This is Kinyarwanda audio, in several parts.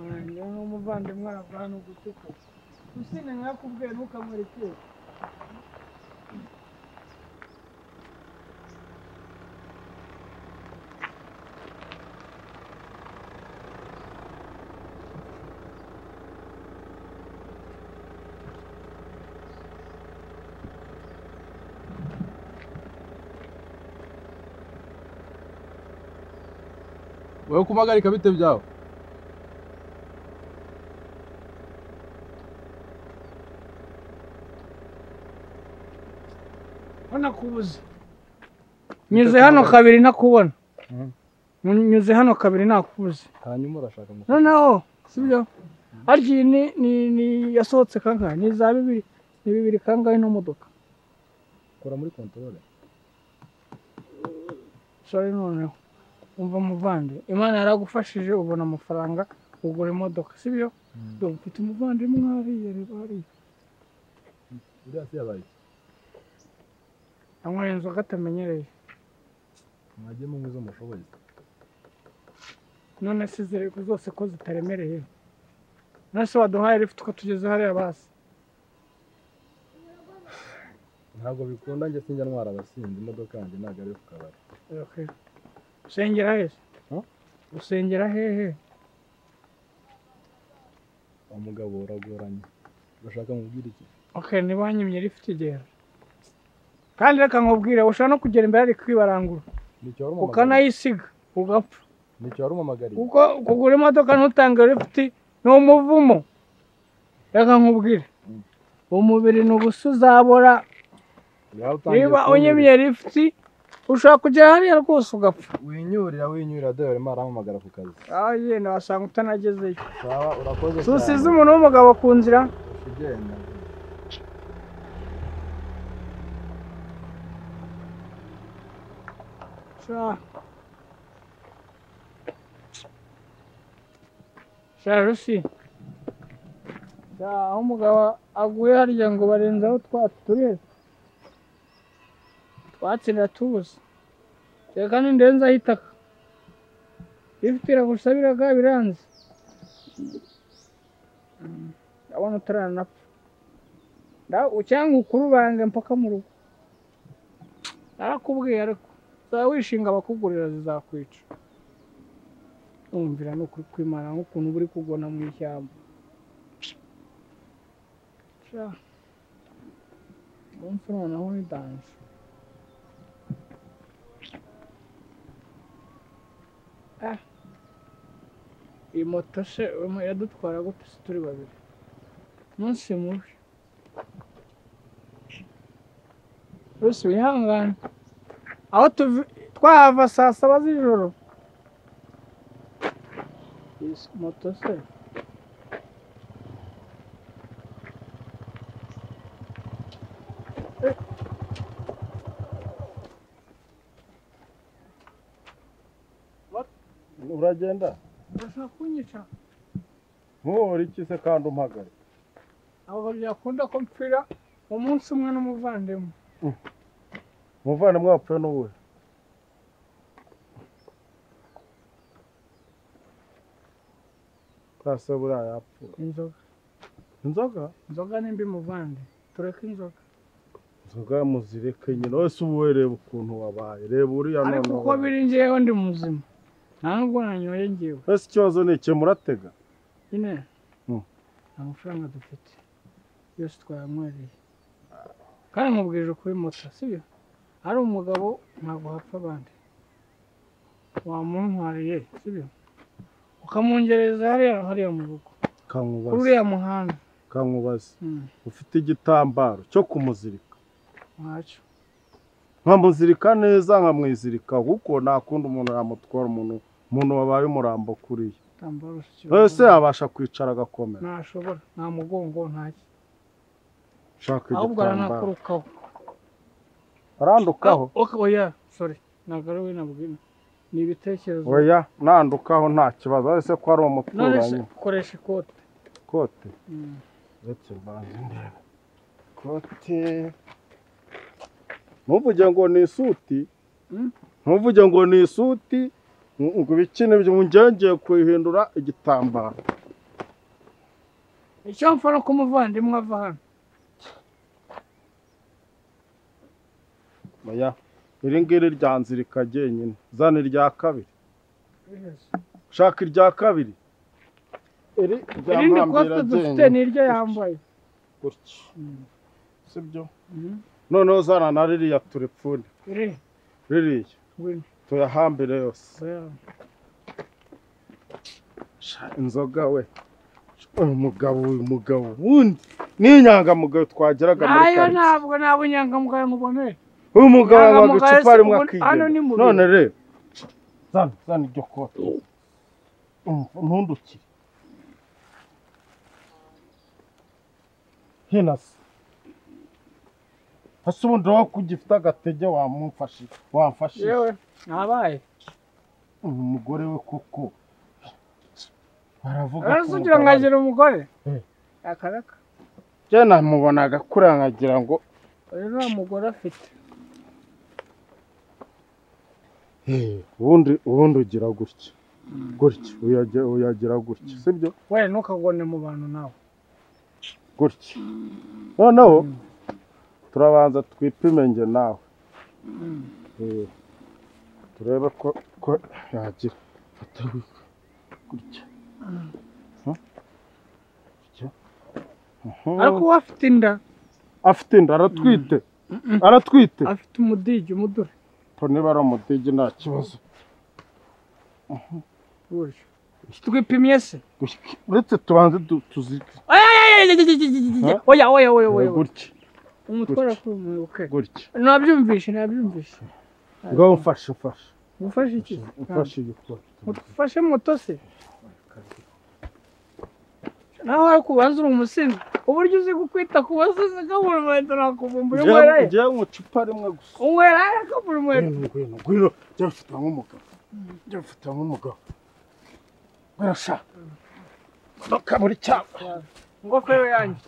wanjye nk'umuvandimwe wava hano gutuka usine nkakubwiye ntukamwerekere wowe kumpagarika bite byawe urabona ko ubuze nyuze hano kabiri ntakubona Mhm. nyuze hano kabiri ntakubuze hanyuma urashaka mu noneho sibyo ariko iyi ni ni ni yasohotse kangahe ni za bibiri ni bibiri kangahe ino modoka kora muri kontorore sorry noneho umva muvande imana yaragufashije ubona amafaranga ugura imodoka sibyo Mm. dore mfite umuvandimwe hariya reba hariya uriya si yabaye yanyweye inzoga atamenyereye mwajye munywe izo mushoboye none se zirego zose ko zitaremereye none se waduhaye lift ukatugeza hariya basi ntabwo bikunda njye sinjya ntwara abasinzi imodoka yanjye ntabwo ari iyo ku kabari Okay. usengera hehe Huh? usengera hehe umugabo uragoranye urashaka mubwira iki okay niba wanyimye lift igera kandi reka nkubwire ushobora no kugera imbere ariko ibarangura nicyo wari umumagariye ukanayisiga ugapfa nicyo wari umumagariye kuko kugura imodoka ntutange lifuti ni umuvumo reka nkubwire Mm. umubiri ni ubusa uzabora Yawe utangiye niba kunyurira. unyimye lifuti ushobora kugera hariya rwose ugapfa winyurira winyurira dore arimo arampamagara ku kazi aho yenda wasanga utanagezeyo sawa urakoze susize umuntu w'umugabo ku nzira ugenda sha sha rusi sha aho umugabo aguye harya ngo barenzaho twa turere twatsinda tubuze reka nindenzaho itaka ifite iragusabiraga biranze Mm, ndabona utaranapfa Ndaw- cyangwa ukurubange mpaka mu rugo narakubwiye ariko uzaba wishinga abakugurira zizakwica numvira ni ukuri kwimana nk'ukuntu buri kugona mu ishyamba Sha. umunsi noneho ni danje Ah. iyi moto se urimo iradutwara gute se turi babiri umunsi mubi rwose wihangane aho tuvi twahava saa saba z'ijoro Iyi si moto se uragenda urashaka kunyica ntuhore iki se kandi umpagare ntabwo byakunda ko mpfira umunsi umwe n'umuvandimwe umuvandimwe wapfuye n'uwe rwose buriya yapfuye inzoga inzoga inzoga ni mbi muvande tureke inzoga inzoga muzireke nyine wese uwe reba ukuntu wabaye reba uriya ariko none uko biri ngewe ndi muzima nta nubwo nanyoye ngewe ese ikibazo ni iki muratega nyine Mm. nta mafaranga dufite yose twayanywereye kandi nkubwije kuri moto sibyo ari umugabo ntabwo hapfa abandi wamuntwariye sibyo ukamungereza hariya hariya mu rugo kuri kankubaze uriya muhanda kankubaze Mm, ufite igitambaro cyo kumuzirika ntacyo nkamuzirika neza nkamwizirika kuko nta kundi umuntu yamutwara umuntu umuntu wabaye umurambo kuri ye igitambaro wese yabasha kwicara agakomera ntashobora nta mugongo ntacyo shaka ahubwo igitambaro aranakurukaho arandukaho Ah, oya sorry ntabwo ari we nabwina ni ibitekerezo oya nandukaho nta kibazo wese ko ari none se umuturanyi koresha ikote kote Mm. uretse mbanza ndebe kote ntuvuge ngo ni isuti Mm. ntuvuge ngo ni isuti ngo ibikenewe ngo ngengeye kuyihindura igitambaro icyo mpfa ni uko umuvandimwe ava hano oya iri ngiri ryanzirika ryenyine zana irya kabiri shaka irya kabiri iri rya irindi kote mpambira dufite ryenyine ni iryo yambaye gutya sibyo Mhm. noneho zana na ririya turepfune iri ririya ngwino tuyahambire yose oya. Sha, inzoga we uyu mugabo uyu mugabo wundi n'inyangamugayo twageraga muri nayo karitsiye ntabwo nta bunyangamugayo nkuboneye uyu mugabo Ntabwo wabaga mugabo icupa si rimwe ubu- hano ni mu akigenda biro. none rero zana zana iryo kote Umva, ntundukire hino se hasi ubundi wowe ko ugifite agatege wamumfashije wamfashije yewe nabaye uyu mugore we koko baravuga ariko ko ugira ngo umugabo ari- agire umugore Eh. akaraka njye namubonaga kure nkagira ngo uyu nta mugore afite Eh, ubundi ubundi ugira gutya gutya uyagira uyagira gutya sibyo we ntukagone mu bantu nawe gutya noneho turabanza twipime njye nawe Eh, turebe ko ko yagira fata wi- gutya Huh? Gutya. Mhm. ariko uwo afite inda afite inda aratwite aratwite afite umudigi umudure to niba ari umudigi nta kibazo buryo twipimye se Gutya. uretse tubanze du- tuzirike oya oya, oya, oya, oya, oya oya oya oya gutya umutwara ku mwibuke gutya nabyumvishe nabyumvishe ngaho mfashe mfashe gufashe iki mfashe iyo kote mufashe moto se naho ari kubanza uri umusinzi uburyo uzi gukwita ku basizi kabura umuheto nakuvumbura unywera ye njyewe mu icupa rimwe gusa unywera ye kabura umuheto ngwino ngwino ngwino njya mfite nk'umugabo njya mfite nk'umugabo birasha imodoka buri cyapa ingofero yanjye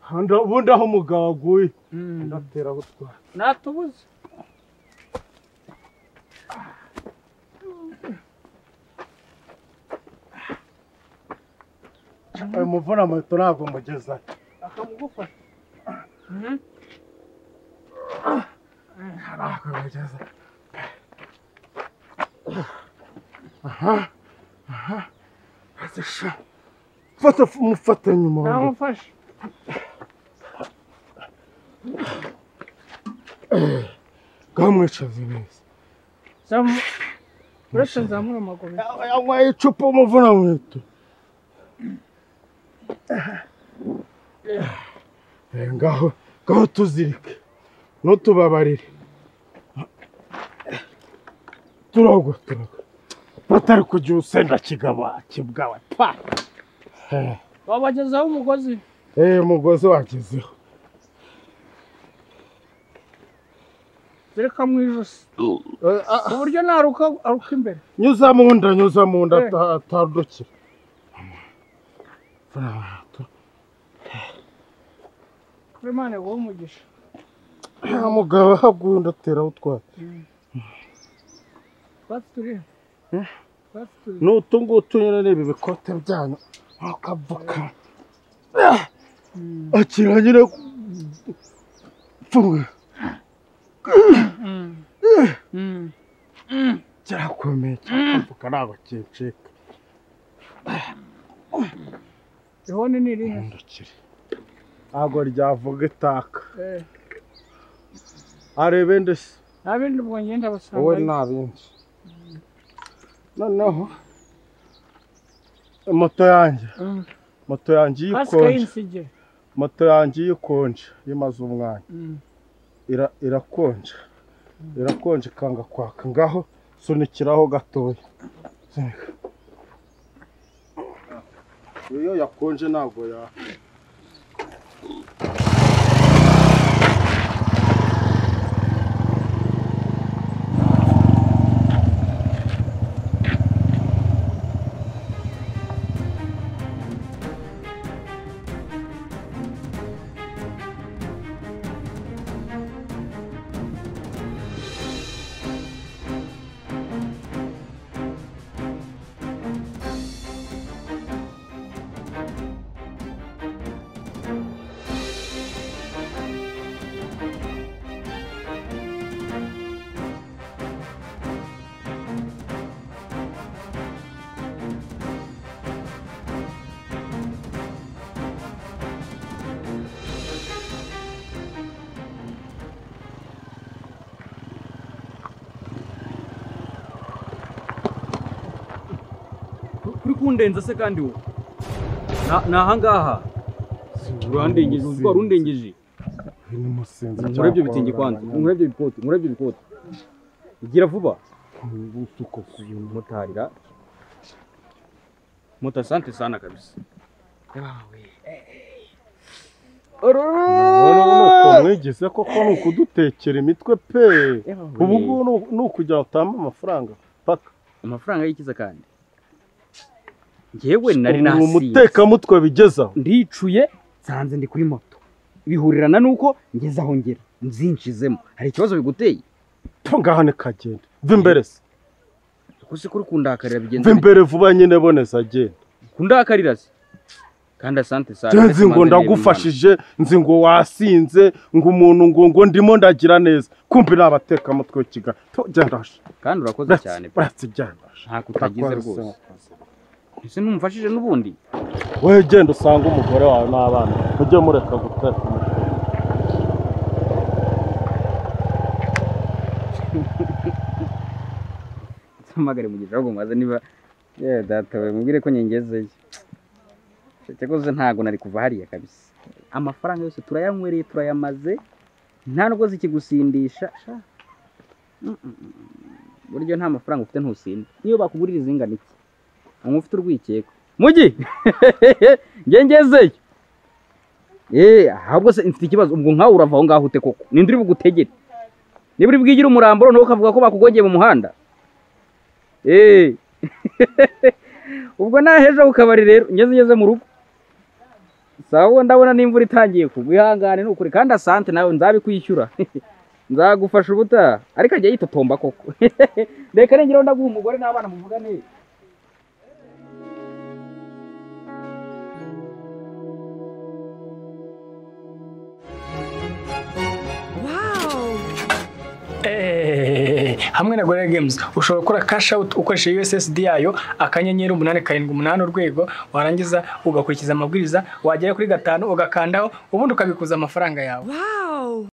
Handa- ubundi aho umugabo aguye ndatera aho utwara natubuze ayo muvuna moto ntabwo mugezayo akamugufasha ntabwo mugezayo aha aha azisha fata umufatanye umuntu namufashe bwamwicaze neza Zamu- uretse nzamura amaguru yanyweye icupa umuvuna moto ngaho ngaho tuzirike ntutubabarire turagwa turagwa batari kugira usenda kigaba kibwawe pa Eh, wabagezaho umugozi eh umugozi wagezeho zireka mu ijosi Eh, ah, ku buryo naruka aruka imbere nyuza mu nda nyuza mu nda Eh. ata- atandukira kuri mane wowe umugisha nta mugabo ahaguye undi ateraho utwara twatsi turi he? Eh? twatsi turi he? n'utu ngutu nyine n'ibi bikote byanyu akapfuka Mm. akira nyine pfunwe Mm. Mm. kirakomeye cyakapfuka ntabwo kincika ihoni ni irihe ndukire ntabwo ryavuga itaka Eh, arebe ndetse nta bindi ubwo ngenda basanga wowe nta bindi noneho moto yanjye Mm. moto yanjye iyo kasike ikonje y'insigire moto yanjye iyo ikonje iyo imaze umwanya Mm. ira- irakonja irakonja ikanga kwaka ngaho sunikiraho gatoya Sunika. iyo yakonje ntabwo ya kundenza se kandi wowe Na- ni ahangaha urandengeje uzi ko wari undengeje n'umusinzi nkora ibyo bitenge kwanza nkora ibyo bikote nkora ibyo bikote igira vuba mutarira moto asante sana kabisa mwigeze koko ni ukudutekera imitwe pe ubu ngubu ni- ni ukujya utamba amafaranga paka amafaranga y'ikiza kandi njyewe nari ubu nasinze umutekamutwe bigezaho ndicuye nsanze ndi kuri moto bihurirana n'uko ngeze aho ngera nzinshizemo hari ikibazo biguteye ngaha ni kagenda va imbere se kuko se kuri kundakarira bigenze va imbere vuba nyine boneza genda bite? kundakarira se kandi asante sana nzi ngo ndagufashije nzi ngo wasinze ngo umuntu ngo ngo ndimo ndagira neza kumbi ni abatekamutwe w'ikigali byarashe kandi urakoze cyane pe. byarashe byarashe nta kutagize rwose ese ntumufashije n'ubundi wowe genda usange umugore wawe n'abana mujye mureka guteka umutwe mpamagare mugisha ahubwo mubaze niba yewe data we mubwire ko nyengezeyo cyakoze ntago nari kuva hariya kabisa amafaranga yose turayanywereye turayamaze nta n'ubwo zikigusindisha sha. Mm, mm, mm. buryo nta mafaranga ufite ntusinda niyo bakugurira izingana iki umuntu ufite urwikekwe mugi ngengezeyo Eh, ahubwo se mfite ikibazo ubwo nkawe urava aho ngaho ute koko ninde uri bugutegere niba uri bwigire umurambo noneho ukavuga ko bakugongeye mu muhanda Eh. ubwo naheje ku kabari rero ngeze ngeze mu rugo sawa ndabona n'imvura itangiye kugwa ihangane nukuri kandi asante nawe nzabikwishyura nzagufasha ubutaha ariko ajya yitotomba koko reka rengeraho ndaguha umugore n'abana muvugane Eh, hamwe na Gorilla Games ushobora gukora cash out ukoresheje USSD yayo akanyenyeri umunani karindwi umunani urwego warangiza ugakurikiza amabwiriza wagera kuri gatanu ugakandaho ubundi ukabikuza amafaranga yawe Wow!